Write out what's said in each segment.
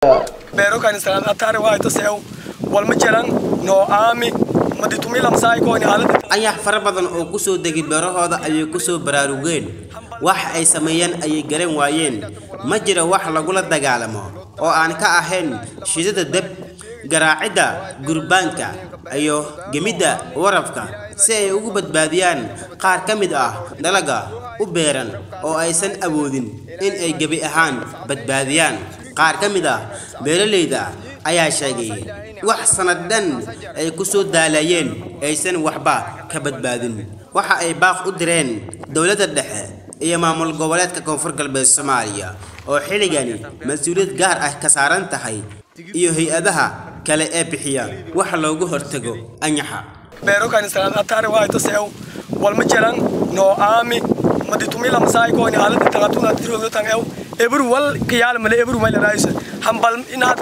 beero kanisalan atare waayto seew walma jiran noo aami maditumilamsaaykooni haalada ayax fara badan oo ku soo degay beerahooda ayay ku soo baraarugeen wax ay sameeyeen ayay garan waayeen ma jira wax lagula dagaalamo oo aan ka ahayn shidada deb garaacidda gurbaanka iyo gemidda warafka si ay ugu badbaadiyaan qaar ka mid ah dalaga u beeran oo aysan awoodin in ay gebi ahaan badbaadiyaan qaar ka mid ah beeralayda ayaa sheegay wax sanad dhan ay ku soo daalayeen aysan waxba ka badbaadin waxa ay baaq u direen dowladda dhexe iyo maamul goboleedka koonfur galbeed soomaaliya oo xilligani mas-uuliyad gaar ah ka saaran tahay iyo hay-adaha kale ee bixiya wax loogu hortago anyaxa beero kanisalan atare waayto seew walma jiran noo aami maditumilamsaaykooni haalada tangatuna tiroodo tan ew ebru wal kiyaal male ebru may laraaysa hambal inaad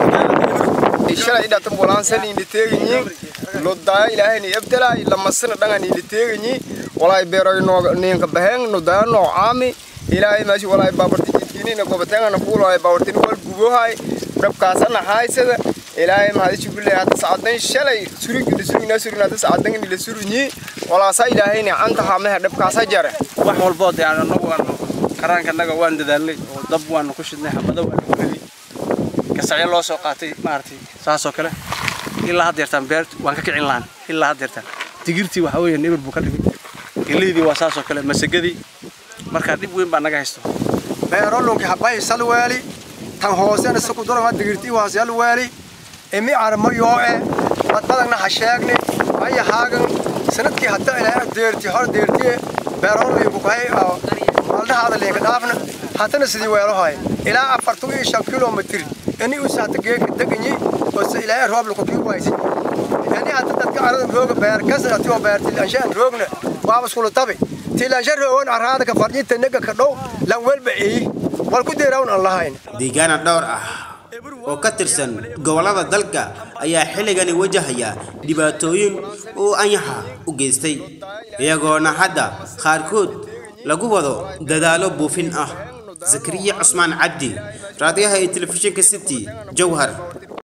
ebru shalay dhatan bolansan ini teeganyi lodaya ilaahayni ebdelay lamasana dhangan ini teeganyi walay beeroy no ninka baheng no daya no aami ilaahay maashi walay baabarti jidkinina gobatengana kuulay baabartin wal gubohay dhabkaasana haysada ilaahay mahadi jubilee hada sacdan shalay surigina surigina surigina hada sacdan ini la surunyi walaasa ilaahayni canta hamaha dhabkaasa jare wax walboo dee aan anagu aanu karaankanaga waan dadaalnay oo dab waanu ku shidnay xabado waanu ku riday gasacyo loo soo qaatay maaragtay saasoo kale ilaa haddeertaan beer waan ka kicin lahan ilaa haddeertaan digirtii waxa weeye nibir buu ka dhigay geleydii waa saasoo kale masagadii marka dhib weyn baa naga haysto beerolunki habay salweeli tan hoosena sukudurama digirtii waa salweeli imi armo yooe badbadagna ha sheegni aya haagan sanadkii hadda ilaa deerti hor deertiye beerolinku kahay maaldahaada liinka dhaafna hatana sidii weelohay ilaa afartan iyo shan kilomitir ini usaata geeka deganyi ose ilaa rooblaku kii waysi ini hadda dadka arada rooga beer kasatiyo beerti anshaan roogna waaba iskula tabi tilansha roogan araada ka farjinta nega ka dhow lan welba eyi wal ku deerawn aan lahayn deegaana dhowr ah oo ka tirsan gobollada dalka ayaa xilligani wajahaya dhibaatooyin uu anyaxa u geystay iyagoona hadda qaarkood lagu wado dadaalo buufin ah zakariya cusmaan cabdi raadiyaha iyo telefishinka city jowhar